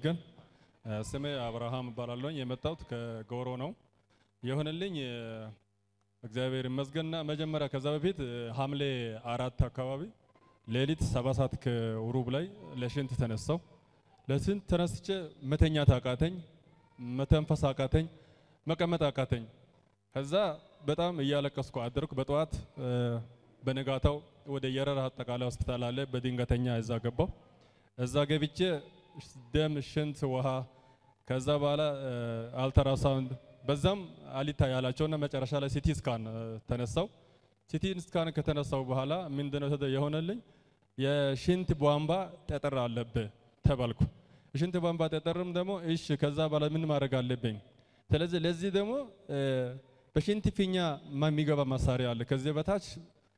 ይመስገን። ስሜ አብርሃም እባላለሁ። የመጣሁት ከጎሮ ነው። የሆነልኝ እግዚአብሔር ይመስገንና መጀመሪያ ከዛ በፊት ሐምሌ አራት አካባቢ ሌሊት ሰባት ሰዓት ከሩብ ላይ ለሽንት ተነሳው። ለሽንት ተነስቼ መተኛት አቃተኝ፣ መተንፈስ አቃተኝ፣ መቀመጥ አቃተኝ። ከዛ በጣም እያለቀስኩ አደርኩ። በጠዋት በነጋታው ወደ የረር አጠቃላይ ሆስፒታል አለ፣ በድንገተኛ እዛ ገባው። እዛ ገብቼ ደም፣ ሽንት፣ ውሃ ከዛ በኋላ አልትራሳውንድ በዛም አሊታ ያላቸውና መጨረሻ ላይ ሲቲ ስካን ተነሳው። ሲቲ ስካን ከተነሳው በኋላ ምንድነው የሆነልኝ? የሽንት ቧንቧ ጠጠር አለብህ ተባልኩ። የሽንት ቧንቧ ጠጠርም ደግሞ እሺ፣ ከዛ በኋላ ምን ማድረግ አለብኝ? ስለዚህ ለዚህ ደግሞ በሽንት ፊኛ የሚገባ መሳሪያ አለ። ከዚህ በታች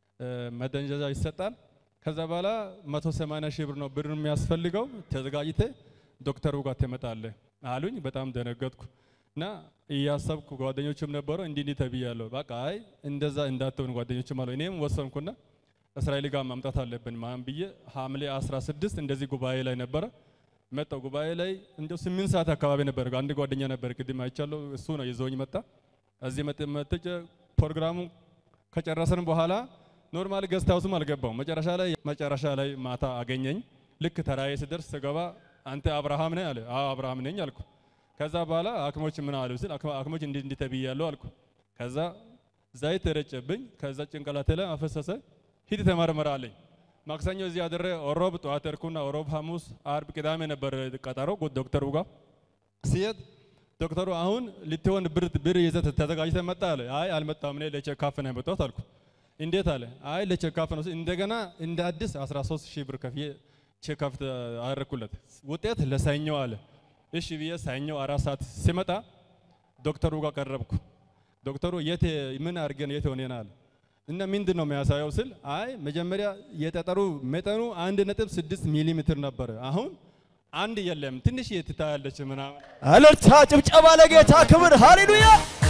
መደንዘዣ ይሰጣል። ከዛ በኋላ 180 ሺህ ብር ነው ብር የሚያስፈልገው። ተዘጋጅተ ዶክተሩ ጋር ትመጣለህ አሉኝ። በጣም ደነገጥኩ እና እያሰብኩ ጓደኞችም ነበሩ እንዲህ እንዲህ ተብያለሁ። በቃ አይ እንደዛ እንዳትሆን ጓደኞችም አሉ። እኔም ወሰንኩና እስራኤል ጋር ማምጣት አለብን ማን ብዬ ሐምሌ 16 እንደዚህ ጉባኤ ላይ ነበረ መጣው። ጉባኤ ላይ እንደው ስምንት ሰዓት አካባቢ ነበር። አንድ ጓደኛ ነበር ቅድም አይቻለሁ። እሱ ነው ይዞኝ መጣ። እዚህ መጥቼ ፕሮግራሙ ከጨረሰን በኋላ ኖርማል ገስት ሃውስም አልገባው። መጨረሻ ላይ መጨረሻ ላይ ማታ አገኘኝ። ልክ ተራዬ ስደርስ ስገባ አንተ አብርሃም ነህ አለ። አዎ አብርሃም ነኝ አልኩ። ከዛ በኋላ ሐኪሞች ምን አሉ ስል ሐኪሞች እንዲህ እንዲህ ተብያለሁ አልኩ። ከዛ ዘይት ተረጨብኝ። ከዛ ጭንቅላቴ ላይ አፈሰሰ። ሂድ ተመርመር አለኝ። ማክሰኞ እዚህ አድሬ ሮብ ጠዋት ሄድኩና ሮብ፣ ሐሙስ፣ አርብ፣ ቅዳሜ ነበር ቀጠሮ ዶክተሩ ጋር ሲሄድ ዶክተሩ አሁን ልትሆን ብር ብር ይዘህ ተዘጋጅተህ መጣ አለ። አይ አልመጣም፣ እኔ ለቼካፍ ነው የመጣሁት አልኩ። እንዴት አለ። አይ ለቼካፍ ነው። እንደገና እንደ አዲስ 13 ሺህ ብር ከፍዬ ቼካፍ አደረኩለት። ውጤት ለሰኞ አለ። እሺ ብዬ ሰኞ አራት ሰዓት ሲመጣ ዶክተሩ ጋር ቀረብኩ። ዶክተሩ የት ምን አድርገን የት ሆነና አለ እና ምንድን ነው የሚያሳየው ስል አይ መጀመሪያ የጠጠሩ መጠኑ አንድ ነጥብ ስድስት ሚሊ ሜትር ነበረ። አሁን አንድ የለም ትንሽ ትታያለች ምናምን። እልልታ ጭብጨባ ለጌታ ክብር ሃሌሉያ።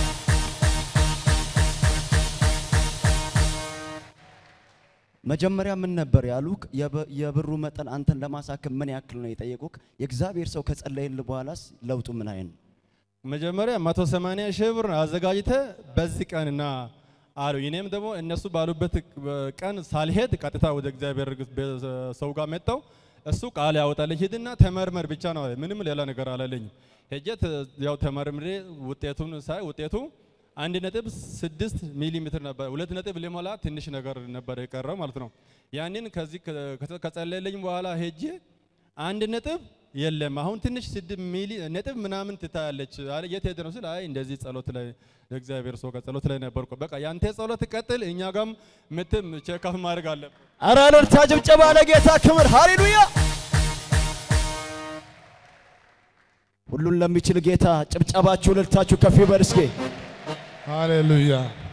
መጀመሪያ ምን ነበር ያሉክ? የብሩ መጠን አንተን ለማሳከም ምን ያክል ነው የጠየቁክ? የእግዚአብሔር ሰው ከጸለይል በኋላስ ለውጡ ምን አይነት ነው? መጀመሪያ 180 ሺህ ብር አዘጋጅተ በዚህ ቀንና አሉ። እኔም ደግሞ እነሱ ባሉበት ቀን ሳልሄድ ቀጥታ ወደ እግዚአብሔር ሰው ጋር መጣው። እሱ ቃል ያወጣልኝ ሂድና ተመርመር ብቻ ነው፣ ምንም ሌላ ነገር አላለኝ። ሄጄ ያው ተመርምሬ ውጤቱን ሳይ ውጤቱ አንድ ነጥብ ስድስት ሚሊ ሜትር ነበር። ሁለት ነጥብ ሊሞላ ትንሽ ነገር ነበር የቀረው ማለት ነው። ያንን ከዚህ ከጸለለኝ በኋላ ሄጄ አንድ ነጥብ የለም አሁን ትንሽ ስድስት ሚሊ ነጥብ ምናምን ትታያለች አለ። የት ሄደ ነው ስል አይ እንደዚህ ጸሎት ላይ የእግዚአብሔር ሰው ጸሎት ላይ ነበርኩ። በቃ ያንተ ጸሎት ቀጥል፣ እኛ ጋም ምትም ቼክአፕ ማድረግ አለብን። ኧረ እልልታ ጭብጨባ ለጌታ ክብር ሃሌሉያ። ሁሉን ለሚችል ጌታ ጭብጨባችሁ እልልታችሁ ከፍ ይበል እስኪ። ሃሌሉያ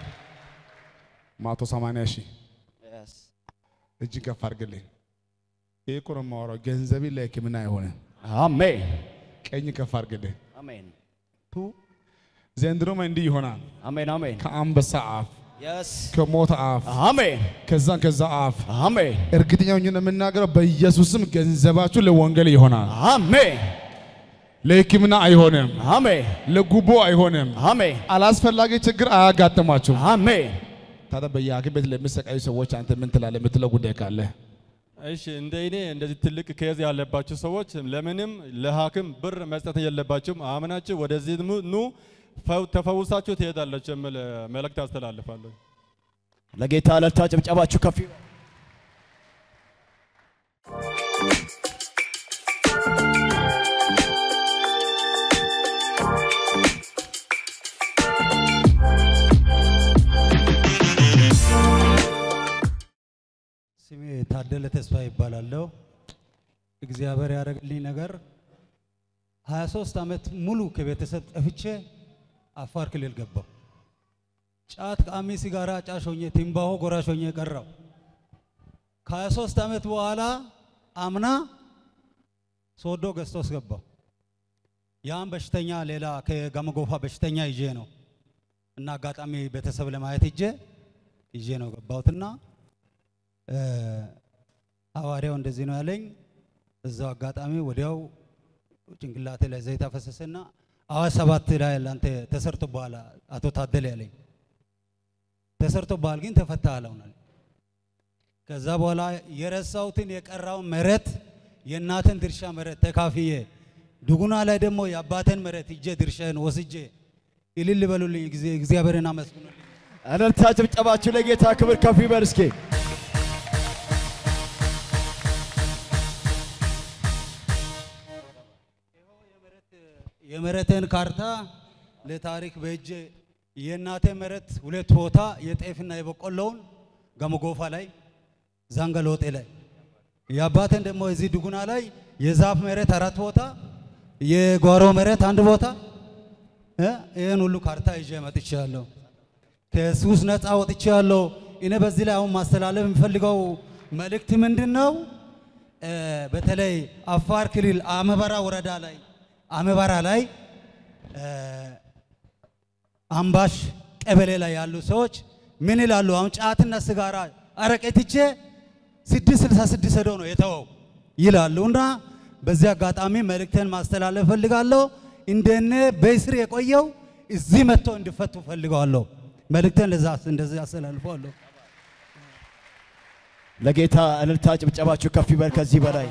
ማቶ ሰማንያ ሺህ እጅ ከፍ አድርግልኝ። ይህ እኮ ነው የማወራው። ገንዘብ ለሕክምና አይሆንም። አሜን ቀኝ ከፍ አድርግልኝ። አሜን ዘንድሮም እንዲህ ይሆናል። አሜን አሜን ከአንበሳ አፍ፣ የስ ከሞት አፍ፣ አሜን ከዛ ከዛ አፍ አሜን እርግጠኛ ሆኜ ነው የምናገረው። በኢየሱስም ገንዘባችሁ ለወንጌል ይሆናል። አሜን ለሕክምና አይሆንም። አሜን ለጉቦ አይሆንም። አሜን አላስፈላጊ ችግር አያጋጥማችሁም። አሜን ታዲያ በየሐኪም ቤት ለሚሰቃዩ ሰዎች አንተ ምን ትላለህ? የምትለው ጉዳይ ካለ እሺ እንደ እኔ እንደዚህ ትልቅ ኬዝ ያለባችሁ ሰዎች ለምንም ለሐኪም ብር መስጠት የለባችሁም። አምናችሁ ወደዚህ ኑ ፈው- ተፈውሳችሁ ትሄዳላችሁ የሚል መልእክት አስተላልፋለሁ። ለጌታ እልልታ ጭብጨባችሁ ከፍ ይበል። ስሜ ታደለ ተስፋ ይባላለሁ። እግዚአብሔር ያደረገልኝ ነገር 23 ዓመት ሙሉ ከቤተሰብ ጠፍቼ አፋር ክልል ገባሁ። ጫት፣ ቃሚ፣ ሲጋራ ጫሽ ሆኜ ትንባሆ ጎራሽ ሆኜ ቀረው። ከ23 ዓመት በኋላ አምና ሶዶ ገዝቶስ ገባሁ። ያን በሽተኛ ሌላ ከጋመጎፋ በሽተኛ ይዤ ነው እና አጋጣሚ ቤተሰብ ለማየት ይዤ ይዤ ነው ገባሁትና እ ሐዋርያው እንደዚህ ነው ያለኝ። እዛው አጋጣሚ ወዲያው ጭንቅላቴ ላይ ዘይት አፈሰሰና አዋሽ ሰባት ላይ ለአንተ ተሰርቶ በኋላ አቶ ታደለ ያለኝ ተሰርቶ በኋላ ግን ተፈታ አለውናል። ከዛ በኋላ የረሳሁትን የቀራውን መሬት የእናትን ድርሻ መሬት ተካፍዬ ድጉና ላይ ደግሞ የአባቴን መሬት እጄ ድርሻን ወስጄ እልል በሉልኝ፣ ጊዜ እግዚአብሔርን አመስግኑልኝ። እልልታ ጭብጨባችሁ ለጌታ ክብር ከፍ ይበል እስኪ። የመሬቴን ካርታ ለታሪክ በእጄ የእናቴ መሬት ሁለት ቦታ የጤፍና የበቆሎውን ገመጎፋ ላይ ዛንገሎጤ ላይ የአባቴን ደግሞ እዚህ ድጉና ላይ የዛፍ መሬት አራት ቦታ የጓሮ መሬት አንድ ቦታ እ ይህን ሁሉ ካርታ ይዤ መጥቻለሁ። ከሱስ ነፃ ወጥቻለሁ። እኔ በዚህ ላይ አሁን ማስተላለፍ የሚፈልገው መልእክት ምንድን ነው? እ በተለይ አፋር ክልል አመበራ ወረዳ ላይ አመበራ ላይ እ አምባሽ ቀበሌ ላይ ያሉ ሰዎች ምን ይላሉ? አሁን ጫትና ስጋራ አረቄ ትቼ ስድስት ስልሳ ስድስት ሄዶ ነው የተወው ይላሉ። እና በዚህ አጋጣሚ መልእክቴን ማስተላለፍ ፈልጋለሁ። እንደነ በእስር የቆየው እዚህ መጥቶ እንዲፈቱ ፈልገዋለሁ። መልእክቴን ለዛ እንደዚህ አስተላልፈዋለሁ። ለጌታ እልልታ ጭብጨባችሁ ከፍ ይበል ከዚህ በላይ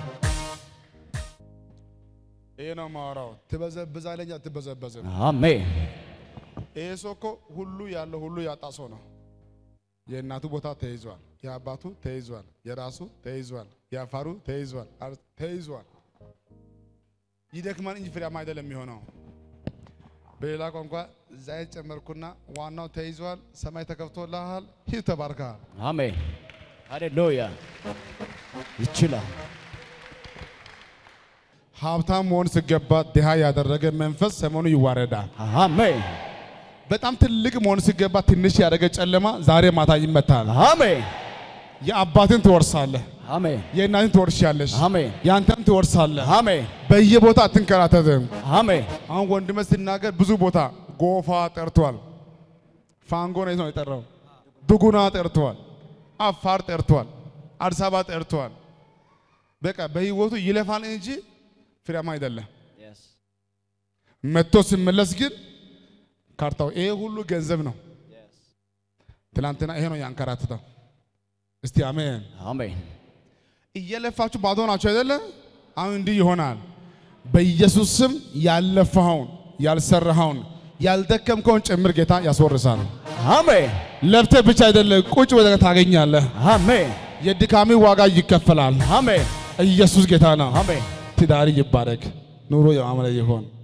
ይሄ ነው ማወራው። ትበዘብዛለኝ አትበዘበዝም። አሜን። ይሄ ሰው እኮ ሁሉ ያለው ሁሉ ያጣ ሰው ነው። የእናቱ ቦታ ተይዟል፣ የአባቱ ተይዟል፣ የራሱ ተይዟል፣ የአፋሩ ተይዟል፣ አር- ተይዟል። ይደክማል እንጂ ፍሬያማ አይደለም የሚሆነው። በሌላ ቋንቋ ዘይት ጨመርኩና ዋናው ተይዟል፣ ሰማይ ተከፍቶልሃል፣ ሂድ ተባርከሃል። አሜን። ሃሌሉያ። ይችላል። ሀብታም መሆን ሲገባ ድሃ ያደረገ መንፈስ ሰሞኑ ይዋረዳል። አሜን። በጣም ትልቅ መሆን ሲገባ ትንሽ ያደረገ ጨለማ ዛሬ ማታ ይመታል። አሜን። የአባትን ትወርሳለህ፣ አሜን። የእናትን ትወርሻለሽ፣ አሜን። የአንተም ትወርሳለህ። አሜን። በየቦታ አትንከራተትም። አሜን። አሁን ወንድመ ሲናገር ብዙ ቦታ ጎፋ ጠርቷል፣ ፋንጎ ነው የጠራው፣ ዱጉና ጠርቷል፣ አፋር ጠርቷል፣ አዲስ አበባ ጠርቷል። በቃ በህይወቱ ይለፋል እንጂ ፍሬያማ አይደለም። መጥቶ ሲመለስ ግን ካርታው ይሄ ሁሉ ገንዘብ ነው። ትናንትና ይሄ ነው ያንከራትተው። እስቲ አሜን። አሜን። እየለፋችሁ ባዶ ናችሁ አይደለ? አሁን እንዲህ ይሆናል። በኢየሱስ ስም ያለፋኸውን፣ ያልሰራኸውን፣ ያልደከምከውን ጭምር ጌታ ያስወርሳል። አሜን። ለፍተህ ብቻ አይደለ ቁጭ ብለህ ታገኛለህ። አሜን። የድካሚ ዋጋ ይከፈላል። አሜን። ኢየሱስ ጌታ ነው። አሜን። ትዳሪ ይባረክ፣ ኑሮ የማምረ ይሆን።